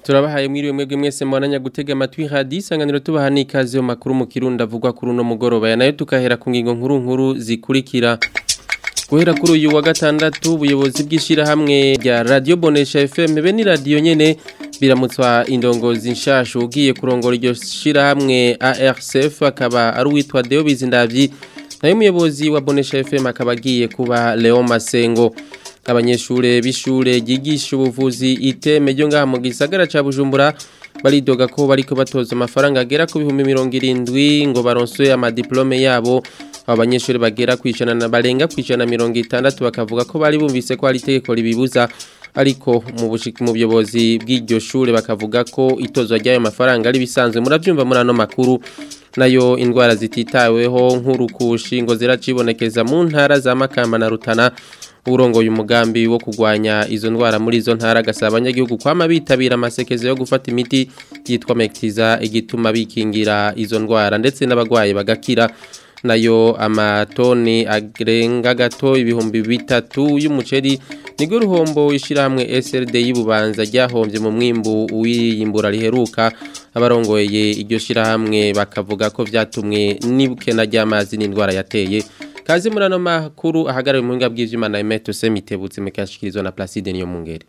turabahaye mwiriwe mwebwe mwese mwananya gutega amatwi hadi isanganiro tubaha n'ikaze mu makuru mu kirundi avugwa kuri uno mugoroba ya nayo tukahera ku ngingo nkuru nkuru zikurikira guhera kuri uyu wa gatandatu ubuyobozi bw'ishyirahamwe rya radiyo bonesha fm be ni radiyo nyene biramutswa indongozi nshasha ugiye kurongora iryo shyirahamwe arcf akaba ari uwitwa deo bizindavyi nayo umuyobozi wa bonesha fm akaba agiye kuba leon masengo abanyeshure b'ishure ryigisha ubuvuzi iteme ryo ngaha mu gisagara ca bujumbura baridoga ko bariko batoza amafaranga agera ku bihumbi mirongo irindwi ngo baronswe amadiplome yabo abo banyeshuri bagera kwijana na barenga kwijana mirongo itandatu bakavuga ko bari bumvise ko hari itegeko ribibuza ariko mu bushiki mu buyobozi bw'iryo shure bakavuga ko itozwa ry'ayo mafaranga ari bisanzwe murabyumva muri ano makuru nayo indwara zititaweho nk'urukushi ngo ziracibonekeza mu ntara za Makamba na Rutana urongoye umugambi wo kugwanya izo ndwara muri izo ntara gasaba abanyagihugu kwama bitabira amasekezo yo gufata imiti yitwa Mektiza igituma bikingira izo ndwara ndetse n'abagwaye bagakira nayo amatoni arenga gato ibihumbi bitatu y'umuceri nigo ruhombo ishyirahamwe SRD y'ububanza ryahombye mu mwimbu w'iyimbura riheruka abarongoye iryo shyirahamwe bakavuga ko byatumwe n'ibukena ry'amazi n'indwara yateye kazi muri ano makuru ahagarariwe mu buhinga bw'ivyuma na Emeto Semitebutse mekashikirizwa na Placide niyo mungere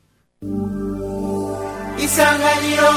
Isanganiro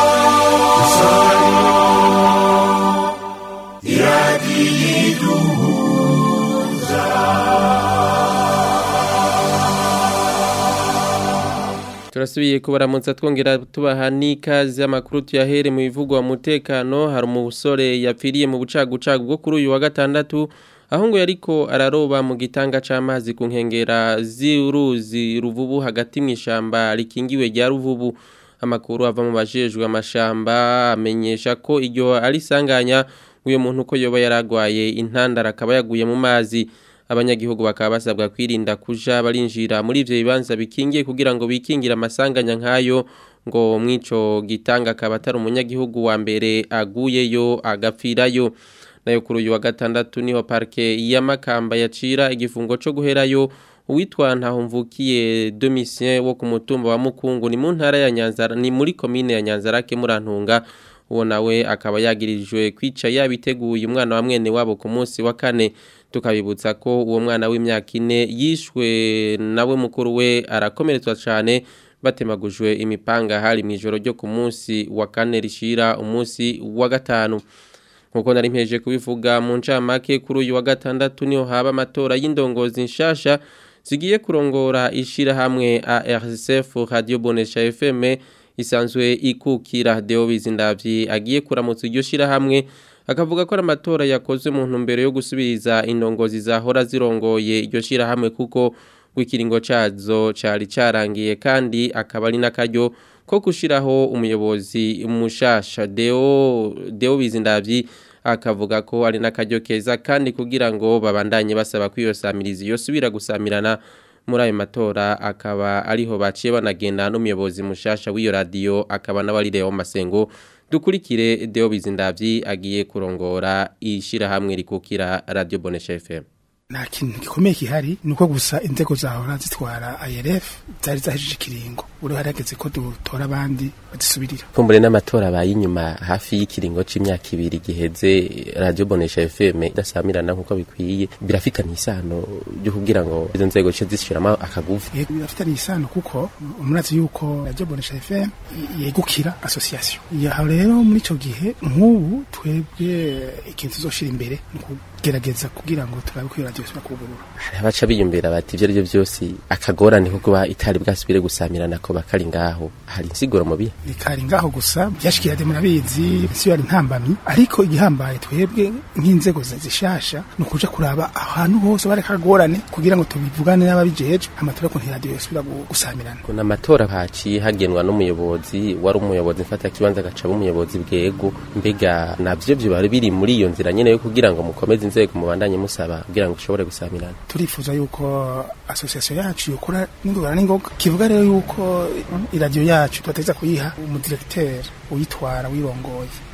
turasubiye kubaramutsa twongera tubaha n'ikaze amakuru tuyahere mu bivugwa umutekano hari umusore yapfiriye mu bucagucagu bwo kuri uyu wa gatandatu aho ngo yariko araroba mu gitanga c'amazi ku nkengera z'uruzi ruvubu hagati mu ishamba rikingiwe rya ruvubu amakuru ava mu bajejwe amashamba amenyesha ko iryo ari sanganya uyo muntu ko yoba yaragwaye intandara akaba yaguye mu mazi abanyagihugu bakaba basabwa kwirinda kuja barinjira muri ivyo bibanza bikingiye kugira ngo bikingire amasanganya nk'ayo ngo mwico gitanga akaba atari umunyagihugu wa mbere aguyeyo agapfirayo nayo kuri uyu wa gatandatu niho parke ya Makamba yacira igifungo co guherayo uwitwa ntahumvukiye Domitien wo ku mutumba wa Mukungu ni mu ntara ya Nyanzara ni muri commune ya Nyanzarake murantunga uwo nawe akaba yagirijwe kwica yabiteguye umwana wa mwene wabo ku munsi wa kane tukabibutsa ko uwo mwana w'imyaka ine yishwe nawe mukuru we arakomeretswa cyane batemagujwe imipanga hari mu ijoro ryo ku munsi wa kane rishira umunsi wa gatanu nkuko nari mpeje kubivuga mu ncamake kuri uyu wa gatandatu niho haba amatora y'indongozi nshasha zigiye kurongora ishirahamwe ARCF Radio Bonesha FM isanzwe ikukira Deo Bizindavyi agiye kuramutsa iryo shirahamwe akavuga ko amatora yakozwe mu ntumbero yo gusubiriza indongozi zahora zirongoye iryo shirahamwe kuko wikiringo cazo cari carangiye kandi akaba ari nakaryo ko gushiraho umuyobozi mushasha Deo Deo Bizindavyi akavuga ko ari nakaryo keza kandi kugira ngo babandanye basaba kwiyosamiriza iyo subira gusamirana muri ayo matora akaba ariho baciye banagenda n'umuyobozi mushasha w'iyo radio akaba n'abari Leo Masengo dukurikire Deo Bizindavyi agiye kurongora ishirahamwe rikukira Radio Bonesha FM nta kintu gikomeye kihari nuko gusa inzego zahora zitwara IRF zari zahejije ikiringo uri harageze ko dutora abandi badisubirira kumbure n'amatora abaye inyuma hafi y'ikiringo c'imyaka ibiri giheze Radio Bonesha FM idasamirana nkuko bikwiye birafitanye isano ryo kugira ngo izo nzego ce zishiramo akagufu yego birafitanye isano kuko umurazi yuko Radio Bonesha FM yegukira association yaho rero muri ico gihe nk'ubu twebwe ikintu tuzoshira imbere gerageza kugira ngo turabe ko radio isubira kugurura hari abaca biyumvira bati ivyo arivyo byose akagorane ko kuba itari bwasubire gusamirana ko bakari ngaho hari insiguro mubi bikari ngaho gusa byashikira de murabizi si yari ntambamyi ariko igihambaye twebwe nk'inzego zishasha no kuja kuraba ahantu hose bari kagorane kugira ngo tubivugane n'ababijeje amatora ko radio isubira gusamirana kuna amatora haciye hagenwa n'umuyobozi wari umuyobozi mfata kibanza gacaba umuyobozi bwego mbega navyo byo bari biri muri iyo nzira nyene yo kugira ngo mukomeze inzego mubandanye musaba kugira ngo ushobore gusamirana turifuza yuko association yacu yokora n'ingorane n'ingoga kivuga rero yuko iradiyo yacu tubateza kuyiha umudirecteur uyitwara wirongoye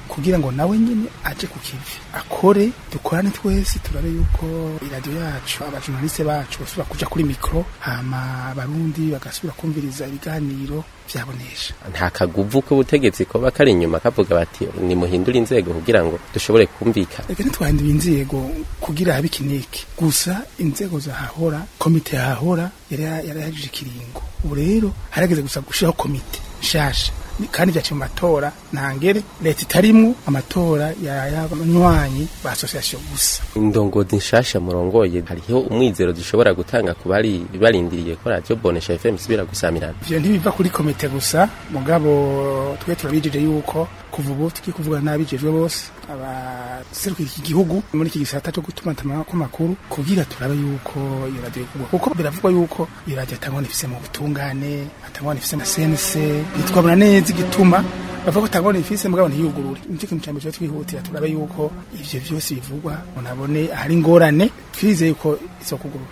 kugira ngo nawe nyine aje ku kivi akore dukorane twese turabe yuko iradiyo yacu abajournaliste bacu basubira kuja kuri mikro hama abarundi bagasubira kumviriza ibiganiro vyabonesha nta kaguvu k'ubutegetsi koba kari inyuma kavuga bati nimuhindure inzego kugira ngo dushobore kumvikana reka ntitwahinduye inzego kugira habe ikiniki gusa inzego zahahora komite yahahora yari yarahagije ikiringo ubu rero harageze gusa gushiraho komite nshasha kandi vyaciye mu matora ntangere leta itarimwo amatora y'abanywanyi ba association gusa indongozi nshasha murongoye hariho umwizero dushobora gutanga ku bari barindiriye ko radio bonesha FM isubira gusamirana ivyo ntibiva kuri komite gusa mugabo twe turabijije yuko kuva ubu tugiye kuvuga n'abijejwe bose abaserukira iki gihugu muri iki gisata cyo gutuma ko makuru kugira turabe yuko iyo radio igurwa kuko biravugwa yuko iyo radio atangwa ifise mu butungane atangwa ifise na CNC nitwabona neza igituma bavuga ko atangwa ifise mugabo ntiyugurure nicyo kintu cyambere twihutira turabe yuko ivyo vyose bivugwa unabone ahari ingorane twizeye yuko isokugurura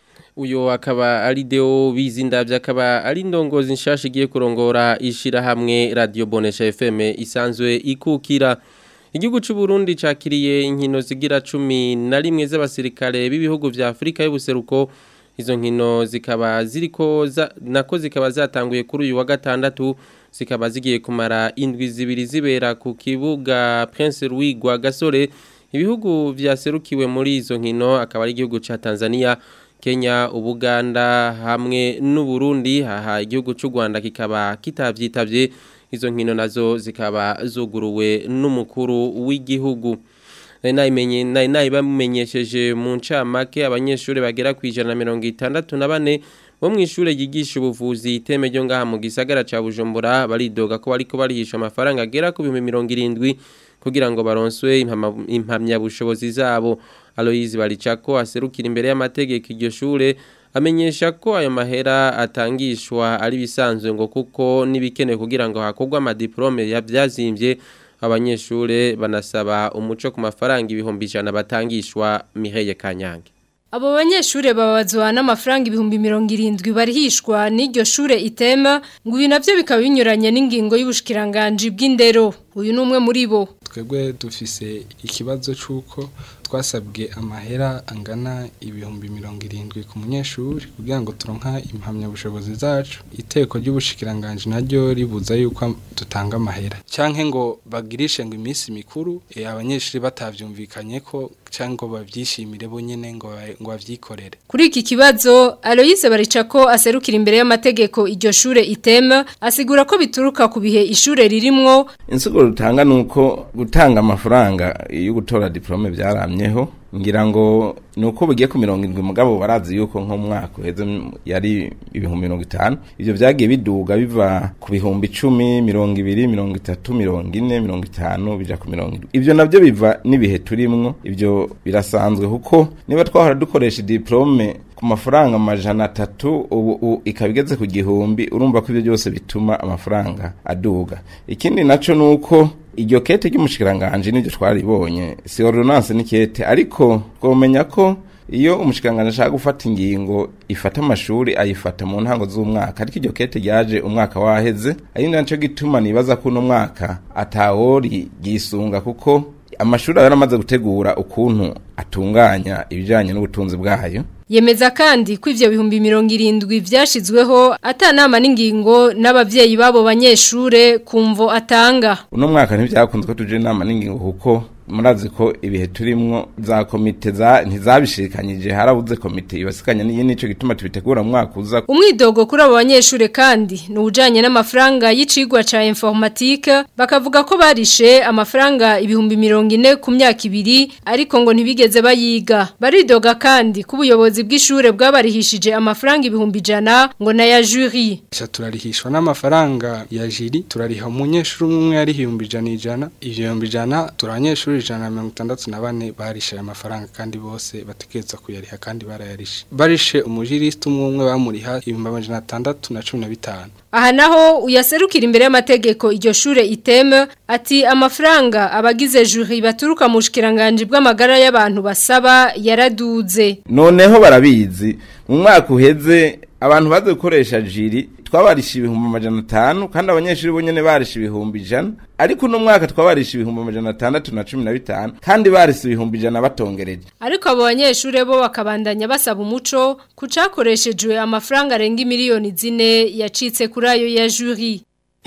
uyo akaba ari deo bizindavye akaba ari ndongozi nshasha igiye kurongora ishira hamwe radio bonesha FM isanzwe ikukira Igihugu c'u Burundi cakiriye inkino zigira 10 na rimwe z'abasirikare b'ibihugu vya Afrika y'ubuseruko izo nkino zikaba ziriko za, nako zikaba zatanguye kuri uyu wa gatandatu zikaba zigiye kumara indwi zibiri zibera ku kibuga Prince Louis Gasore ibihugu vyaserukiwe muri izo nkino akaba ari igihugu ca Tanzania Kenya, Ubuganda hamwe n'Uburundi haha igihugu c'u Rwanda kikaba kitavyitabye izo nkino nazo zikaba zuguruwe n'umukuru w'igihugu nayimenye nayi bamenyesheje mu ncamake abanyeshuri bagera ku ijana na mirongo itandatu na bane bo mu ishure yigisha ubuvuzi iteme ryo ngaha mu gisagara ca Bujumbura baridoga ko bariko barihisha amafaranga agera ku bihumbi mirongo irindwi kugira ngo baronswe impamyabushobozi zabo Aloise Baricako aserukira imbere y'amategeko iryo shure amenyesha ko ayo mahera atangishwa ari bisanzwe ngo kuko nibikenewe kugira ngo hakorwe amadiplome yavyazimbye abanyeshure banasaba umuco ku mafaranga ibihumbi ijana batangishwa Mireye Kanyange Abo banyeshure babazwa n'amafaranga ibihumbi mirongo irindwi barihishwa n'iryo shure itema ngo ibi navyo bikaba binyuranye n'ingingo y'ubushikiranganje bw'indero uyu ni umwe muri bo twebwe dufise ikibazo c'uko twasabwe amahera angana ibihumbi mirongo irindwi ku munyeshuri kugira ngo turonka impamyabushobozi zacu iteko ry'ubushikiranganje naryo ribuza yuko dutanga amahera canke ngo bagirishe ngo iminsi mikuru e, abanyeshuri batavyumvikanye ko canke ngo bavyishimire bonyene ngo ngo bavyikorere kuri iki kibazo Aloise Baricako aserukira imbere y'amategeko iryo shure itema asigura ko bituruka ku bihe ishure ririmwo insiguro rutanga nuko gutanga amafaranga yo gutora diplome byaramyeho ngira ngo nuko bugiye ku mirongo indwi mugabo barazi yuko nko mwaka uheze yari ibihumbi mirongo itanu ivyo vyagiye biduga biva ku bihumbi icumi mirongo ibiri mirongo itatu mirongo ine mirongo itanu bija ku mirongo indwi ivyo navyo biva n'ibihe turimwo ivyo birasanzwe kuko niba twahora dukoresha diplome ku mafaranga amajana atatu ubu ikaba igeze ku gihumbi urumva ko ivyo byose bituma amafaranga aduga ikindi naco nuko iryo kete ry'umushikiranganje nivyo twaribonye si ordonnance ni kete ariko twomenya ko iyo umushikiranganje ashaka gufata ingingo ifata amashuri ayifata mu ntango z'umwaka ariko iryo kete ryaje umwaka waheze ari naco gituma nibaza ko uno mwaka atawori gisunga kuko amashuri yaramaze gutegura ukuntu atunganya ibijanye n'ubutunzi bwayo Yemeza kandi ko ivyo bihumbi mirongo irindwi vyashizweho atanama n'ingingo n'abavyeyi babo banyeshure kumvo atanga. Uno mwaka ntivyakunze ko tuje inama n'ingingo kuko murazi ko ibihe turimwo za komite za ntizabishikanyije harabuze komite ibasikanya niyi nico gituma tubitegura mu mwaka uza umwidogo kuri abo banyeshure kandi ni ujanye n'amafaranga y'icigwa ca informatique bakavuga ko barishe amafaranga ibihumbi mirongo ine ku myaka ibiri ariko ngo ntibigeze bayiga baridoga kandi ko ubuyobozi bw'ishure bwabarihishije amafaranga ibihumbi ijana ngo na ya jury Sha turarihishwa n'amafaranga ya jiri turariha umunyeshuri umwe yari ibihumbi ijana ijana ivyo bihumbi ijana turabanyeshuri ijana na mirongo itandatu na bane barishe aya mafaranga kandi bose bategereza kuyariha kandi barayarishe barishe umujirisite umwe umwe bamuriha ibihumbi amajana atandatu na cumi na bitanu aha naho uyaserukira imbere y'amategeko iryo shure iteme ati amafaranga abagize jury baturuka mu bushikiranganje bw'amagara y'abantu basaba yaraduze noneho barabizi mu mwaka uheze abantu baze gukoresha jiri twabarisha ibihumbi amajana atanu kandi abanyeshuri bo nyene barisha ibihumbi ijana ariko uno mwaka twabarisha ibihumbi amajana atandatu na cumi na bitanu kandi barisha ibihumbi ijana batongereje ariko abo banyeshure bo bakabandanya basaba umuco kucakoreshejwe amafaranga arenga imiliyoni zine yacitse kuri ayo ya juri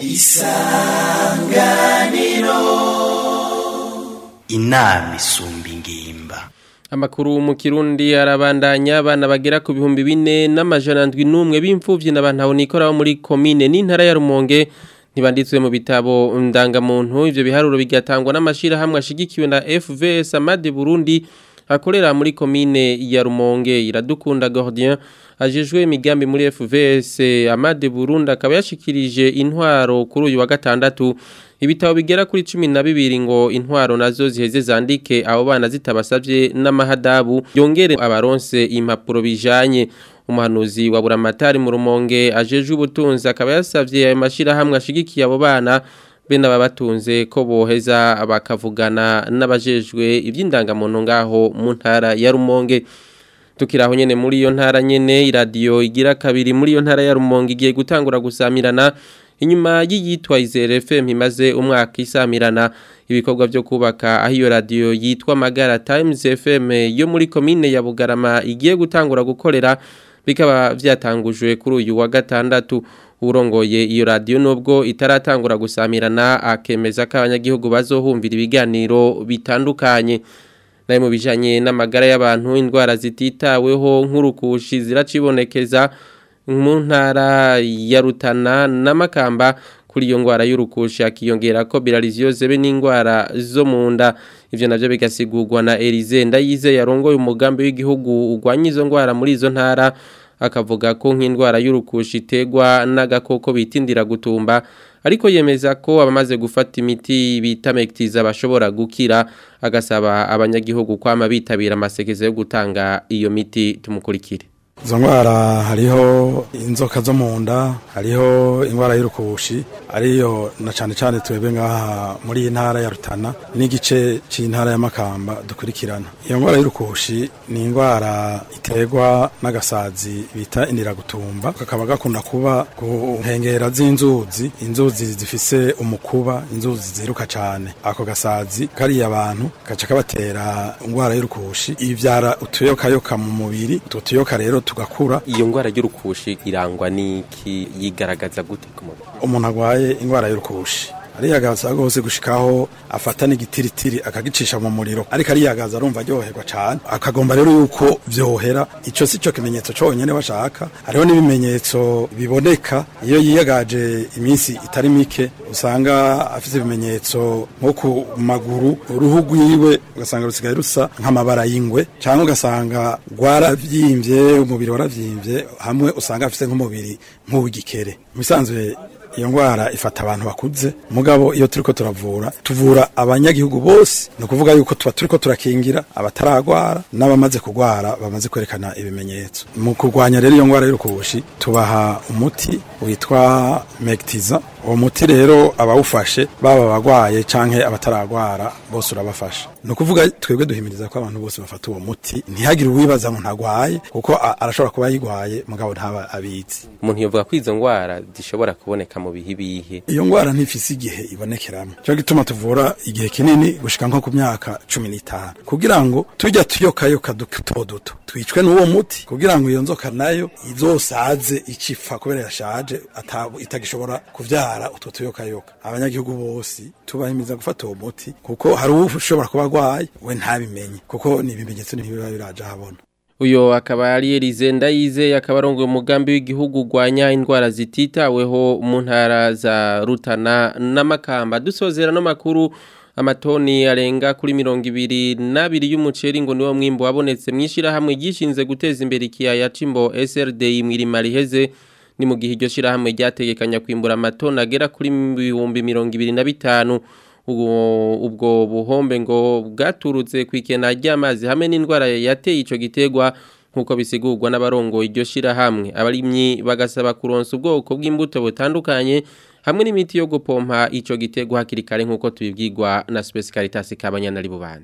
inama isumba ingimba Amakuru mu Kirundi arabandanya abana bagera ku bihumbi bine n'amajana ndwi n'umwe b'imfuvyi n'abantu nikora muri komine n'intara ya Rumonge ntibanditswe mu bitabo ndangamuntu ivyo biharuro bigatangwa n'amashira hamwe ashigikiwe na FVS Amade Burundi akorera muri komine ya Rumonge iradukunda Gordien ajejwe imigambi muri FVS Amade Burundi akaba yashikirije intwaro kuri uyu wa gatandatu ibitabo bigera kuri cumi na bibiri ngo intwaro nazo ziheze zandike abo bana zitabasabye n'amahadabu yongere abaronse impapuro bijanye umuhanuzi wa buramatari mu rumonge ajejwe ubutunzi akaba yasavye ayo mashirahamwe ashigikiye abo bana be n'ababatunze ko boheza bakavugana n'abajejwe iby'indangamuntu ngaho mu ntara ya rumonge tukiraho nyene muri iyo ntara nyene iradiyo igira kabiri muri iyo ntara ya rumonge igiye gutangura gusamirana inyuma y'iyitwa Izere FM imaze umwaka isamirana ibikorwa byo kubaka aho iyo radio yitwa Magara Times FM yo muri komine ya Bugarama igiye gutangura gukorera bikaba vyatangujwe kuri uyu wa gatandatu urongoye iyo radio nubwo itaratangura gusamirana akemeza ko abanyagihugu bazohumvira ibiganiro bitandukanye naye mu bijanye n'amagara y'abantu indwara zititaweho nk'urukushi ziracibonekeza mu ntara ya Rutana n'amakamba kuri iyo ngwara y'urukushi akiyongera ko bilariziyoze be n'indwara zo mu nda ivyo navyo bigasigurwa na Elize Ndayize yarongoye umugambi w'igihugu ugwanya izo ngwara muri izo ntara akavuga ko nk'indwara y'urukushi itegwa n'agakoko bitindira gutumba ariko yemeza ko abamaze gufata imiti bita mektiza bashobora gukira agasaba abanyagihugu kwama bitabira amasekeza yo gutanga iyo miti tumukurikire izo ndwara hariho inzoka zo mu nda hariho indwara y'urukushi ariyo na cyane cyane twebwe ngaha muri iyi ntara ya rutana n'igice cy'intara ya makamba dukurikirana iyo ndwara y'urukushi ni indwara iterwa n'agasazi bita indiragutumba kakaba gakunda kuba ku nkengera z'inzuzi inzuzi zifise umukuba inzuzi ziruka cyane ako gasazi kariya abantu gaca kabatera indwara y'urukushi ibyara utuyokayoka mu mubiri utwo tuyoka rero tugakura iyo ngwara y'urukushi irangwa n'iki yigaragaza gute ku mubiri umuntu arwaye indwara y'urukushi ariyagaza rwose gushikaho afata n'igitiritiri akagicisha mu muriro ariko ariyagaza arumva aryoherwa cyane akagomba rero yuko vyohera ico si cyo kimenyetso conyene bashaka hariho n'ibimenyetso biboneka iyo yiyagaje iminsi itari mike usanga afite ibimenyetso nko ku maguru uruhu rwiwe ugasanga rusigaye rusa nk'amabara y'ingwe cyangwa ugasanga rwaravyimbye umubiri waravyimbye hamwe usanga afite nk'umubiri nk'uw'igikere mu bisanzwe iyo ndwara ifata abantu bakuze mugabo iyo turiko turavura tuvura abanyagihugu bose ni ukuvuga yuko tuba turiko turakingira abataragwara n'abamaze kugwara bamaze kwerekana ibimenyetso mu kurwanya rero iyo ndwara y'urukubushi tubaha umuti witwa mektiza uwo muti rero abawufashe baba abagwaye canke abataragwara bose urabafasha ni ukuvuga twebwe duhimiriza ko abantu bose bafata uwo muti ntihagire uwibaza ngo ntagwaye kuko a- arashobora kuba yigwaye mugabo ntaba abizi umuntu yovuga ko izo ngwara zishobora kuboneka mu bihe bihe iyo ngwara ntifise igihe ibonekeramo cyo gituma tuvura igihe kinini gushika nko ku myaka cumi n'itanu kugira ngo tujya tuyokayoka duto duto twicwe n'uwo muti kugira ngo iyo nzoka nayo izosaze icipfa kubera yashaje atabu itagishobora kuvyara utwo tuyokayoka abanyagihugu bose tubahimiza gufata uwo muti kuko hari ushobora kuba agwaye we ntabimenye kuko ni ibimenyetso ntibiba biraje ahabona Uyo akaba ari Elize Ndayize akaba arongoye umugambi w'igihugu gwanya indwara zititaweho mu ntara za Rutana n'Amakamba dusozera no makuru amatoni arenga kuri mirongo ibiri n'abiri y'umuceri ngo niwo mwimbo wabonetse mwishira hamwe gishinze guteza imbere ikiyaya cimbo SRD imwirima riheze ni mu gihe iryo shirahamwe ryategekanya kwimbura amatoni agera kuri ibihumbi mirongo ibiri na bitanu ubwo ubwo buhombe ngo bwaturutse ku ikena ry'amazi hamwe n'indwara yateye ico gitegwa nkuko bisigurwa n'abarongo iryo shirahamwe abarimyi bagasaba kuronsa ubwoko bw'imbuto butandukanye hamwe n'imiti yo gupompa ico gitegwa hakiri kare nkuko tubibwirwa na Space Caritas kabanyana ari bubanza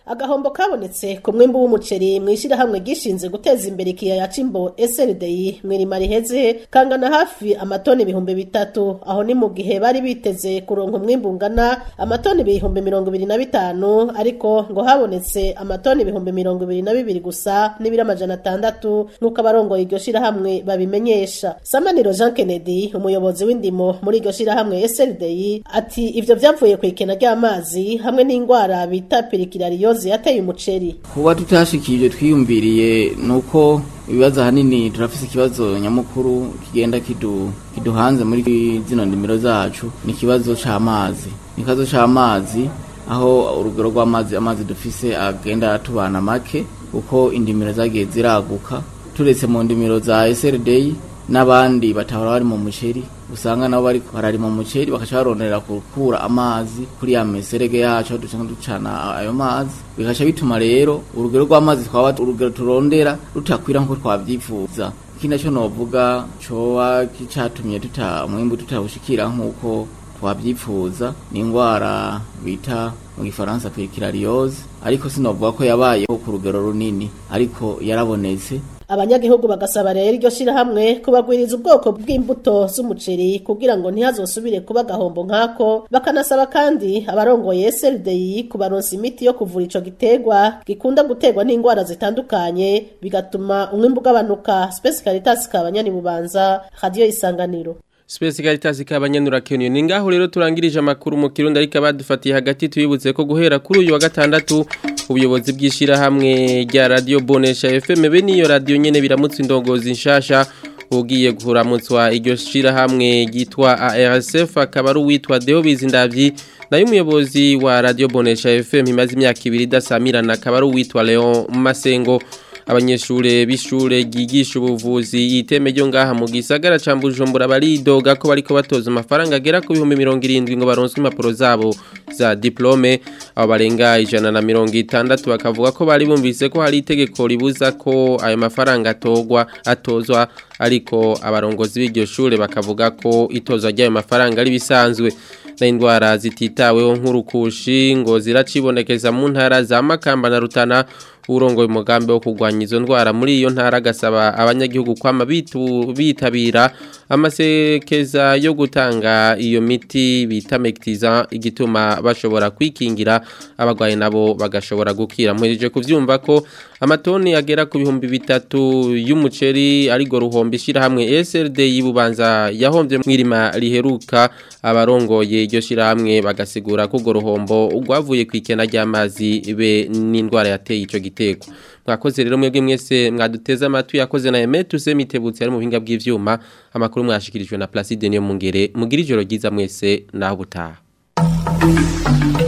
agahombo kabonetse ku mwimbu w'umuceri mu ishyirahamwe gishinze guteza imbere ikiyaya c'imbo SLDI mwirima riheze kangana hafi amatoni ibihumbi bitatu aho ni mu gihe bari biteze kuronka umwimbu ungana amatoni ibihumbi mirongo ibiri na bitanu ariko ngo habonetse amatoni ibihumbi mirongo ibiri na bibiri gusa n'ibiri amajana atandatu nk'uko abarongoye iryo shirahamwe babimenyesha samaniro jean kennedy umuyobozi w'indimo muri iryo shirahamwe SLDI ati ivyo vyavuye ku ikena ry'amazi hamwe n'ingwara bita pirikirariyozi yateye umuceri kuba tutashikije twiyumviriye nuko ibibazo ahanini turafise ikibazo nyamukuru kigenda kidu kiduhanze muri zino ndimiro zacu ni ikibazo c'amazi ni ikibazo c'amazi aho urugero rw'amazi amazi dufise agenda atubana make kuko indimiro zagiye ziraguka turetse mu ndimiro za SRD n'abandi batahora bari mu muceri usanga nabo bari barari mu muceri bakaca barondera gukura amazi kuri ya meserege yacu aho duca ducana ayo mazi bikaca bituma rero urugero rw'amazi twaba urugero turondera rutakwira nk'uko twabyifuza ikindi naco novuga coba kicatumye tuta umwimbu tutawushikira nk'uko twabyifuza ni ingwara bita mu gifaransa perikirariyoze ariko sinovuga ko yabayeho ku rugero runini ariko yarabonetse abanyagihugu bagasaba rero iryo shirahamwe kubagwiriza ubwoko bw'imbuto z'umuceri kugira ngo ntihazosubire kuba agahombo nk'ako bakanasaba kandi abarongoye SLDI kubaronsa imiti yo kuvura ico giterwa gikunda guterwa n'indwara zitandukanye bigatuma umwimbu ugabanuka Space Caritas kabanyani bubanza radio isanganiro Space Caritas kabanyanura Kenyo ni ngaho rero turangirije amakuru mu kirundi ariko abadufatiye hagati tuyibutse ko guhera kuri uyu wa gatandatu ubuyobozi bwishira hamwe rya Radio Bonesha FM be niyo radio nyene biramutse indongozi nshasha ugiye guhuramutswa iryo shira hamwe gitwa ARSF akaba ari uwitwa Deo Bizindavyi nayo umuyobozi wa Radio Bonesha FM imaze imyaka ibiri idasamirana akaba ari uwitwa Leon Masengo abanyeshure bishure gigisha ubuvuzi iteme ryo ngaha mu gisagara ca Bujumbura baridoga ko bariko batoza amafaranga agera ku bihumbi 70 ngo baronswe impapuro zabo za diplome abo barenga ijana na mirongo itandatu bakavuga ko bari bumvise ko hari itegeko ribuza ko ayo mafaranga atogwa atozwa ariko abarongozi b'iryo shure bakavuga ko itozwa ry'ayo mafaranga ari bisanzwe na indwara zititaweho nk'urukushi ngo ziracibonekeza mu ntara za Makamba na Rutana urongoye umugambi wo kurwanya izo ndwara muri iyo ntara agasaba abanyagihugu kwama bitabira amasekeza yo gutanga iyo miti bita mekitiza igituma bashobora kwikingira abagwayi nabo bagashobora gukira muhereje kuvyumva ko amatoni agera ku bihumbi bitatu y'umuceri arigo ruhombe ishirahamwe SLD yibubanza yahombye mwirima riheruka abarongoye iryo shirahamwe bagasigura ko go ruhombo ugwavuye kwikena ry'amazi be n'indwara yateye ico giteko mwakoze rero mwebwe mwese mwaduteze amatwi yakoze na Emetu Semitebutse ari mu buhinga bw'ivyuma amakuru mwashikirijwe na Placide niyo mungere mugira ijoro ryiza mwese naho butaha